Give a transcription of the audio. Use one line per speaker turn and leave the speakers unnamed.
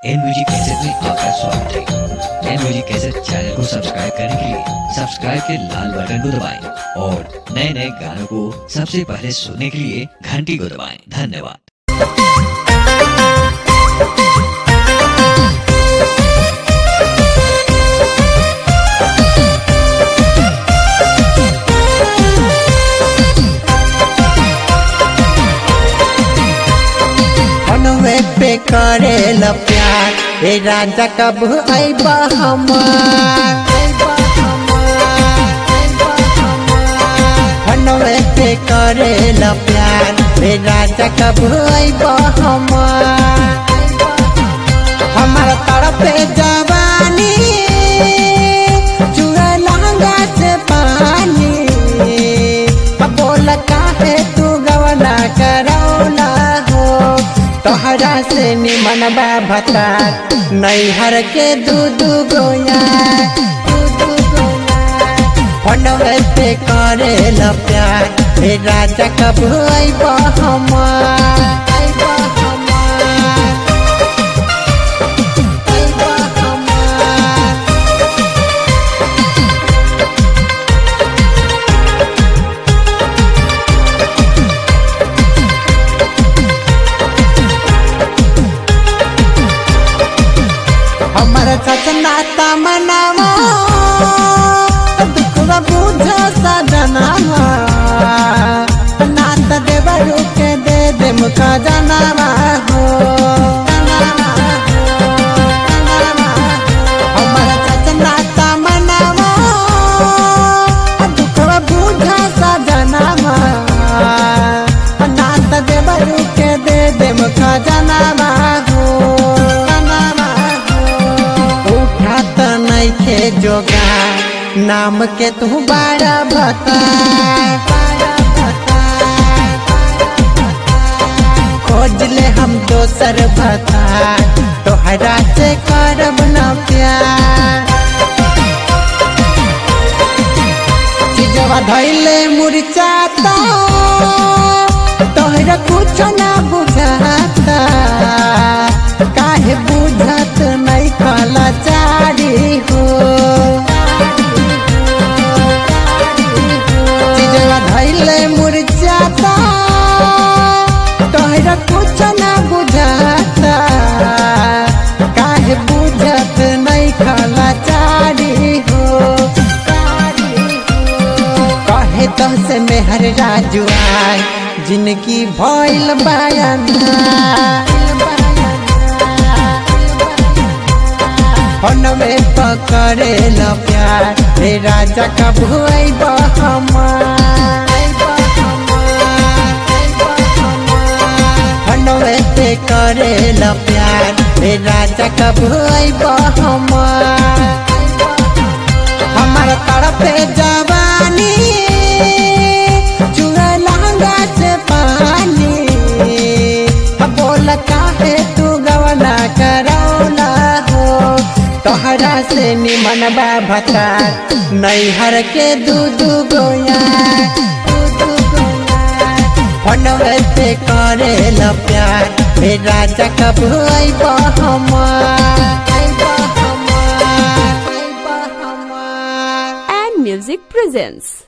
N music cassette में आपका स्वागत है एन म्यूजिक कैसेट चैनल को सब्सक्राइब करने के लिए सब्सक्राइब के लाल बटन को दबाएं और नए नए गानों को सबसे पहले सुनने के लिए घंटी को दबाएं धन्यवाद
मनवे पे करेल प्यार ए राजा कब अइबा हमार मनवे पे करेल प्यार ए राजा कब अइबा हमार हमार तरफे जवानी जुए लहंगा से पानी अब बोल काहे तू गवना करौला हो तोहरा से निमन बा भता नैहर के दू दू गोया फनवे पे करे ल प्यार हे राजा कब अइब हमार अइब हमार अइब हमार हमर सजना तमनावा दुखवा बुझ सजनावा नात देवरू के दे दे मुख जनावा हो हमर सजना तमनावा दुखवा बुझ सजनावा नात देवरू के दे दे मुख जनावा हो जनावा हो उठात नैखे जोगा नाम के तू बड़ा भता खोज ले हम दोसर भता तोहरा से करब न प्यार चिजवा धैले मुरचाता तोहरा कुछ ना बुझाता काहे बुझत नहीं कला चारी हो चिजवा धैले मुरचाता तोहरा कुछ ना बुझाता काहे बुझत नहीं कला चारी हो कहे तो से मेहर राजू आय जिनकी भइल बयान में पकड़े ल प्यार रे राजा कब अइब हमार पे करे ल प्यार रे राजा कब अइब हमार हमार तरफे जवानी जुए लहंगा से पानी अब बोल काहे तू गवना करौला हो तोहरा से निमन बा भता नैहर के दू दू गोया फनवे पे करे ल प्यार हे राजा कब अइब हमार अइब हमार अइब हमार
and Music presents.